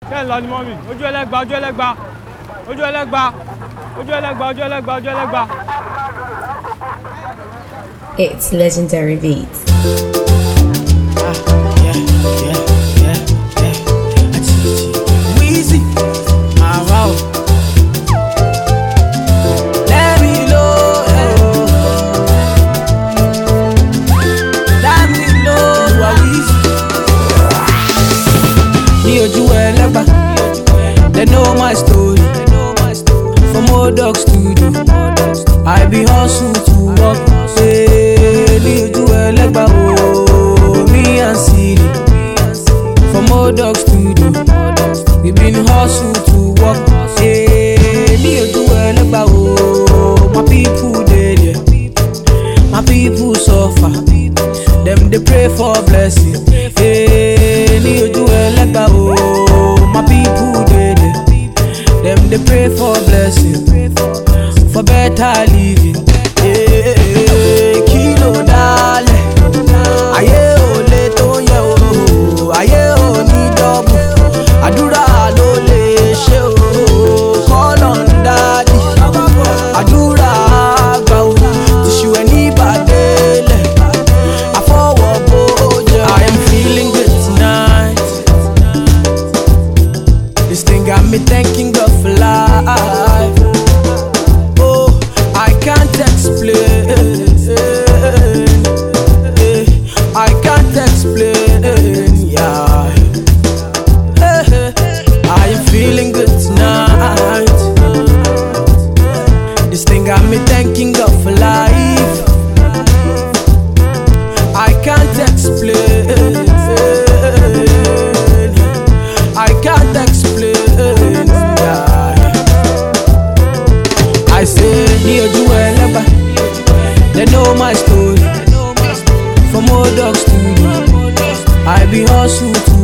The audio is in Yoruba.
kẹ́ ń lọ ni mọ́mì ojú ẹlẹ́gba ojú ẹlẹ́gba ojú ẹlẹ́gba ojú ẹlẹ́gba ojú ẹlẹ́gba ojú ẹlẹ́gba. It's legendary beats. Wheezy, ah wow. Let me know, hello. Let me know, you are Wheezy. Ní ojú ẹlẹ́gbà, they know my story. From old dog studio, I be hustle to work. Hey, ní ojú ẹlẹ́gbà, oh, me and Siri. From old dog studio, we been hustle to work. Hey, ní ojú ẹlẹ́gbà, oh, my people dey there. My people suffer, them dey pray for blessing. Hey, ní ojú ẹlẹ́gbà, oh, my people dey there. Them dey pray for blessing, for better living. Hey, kí ló dálẹ̀? Ayé ò lè tó yẹ o, ayé ò ní dọ́bù. Àdúrà ló lè ṣe o, kọ́lọ̀ ń dádì. Àdúrà àgbà o, tìṣù ẹ̀ ní ìbàdélẹ̀. Àfọwọ́ bó jẹ. I am feeling good tonight. This thing got me thanking God for life. Oh, I can't explain. Eh, I can't explain. Yeah. Eh, I am feeling good tonight. This thing got me thanking God for life. I can't explain. I can't explain. Yeah. I say, ní ojú ẹlẹ́gbà, they know my story. From old dog studio, I be hustle to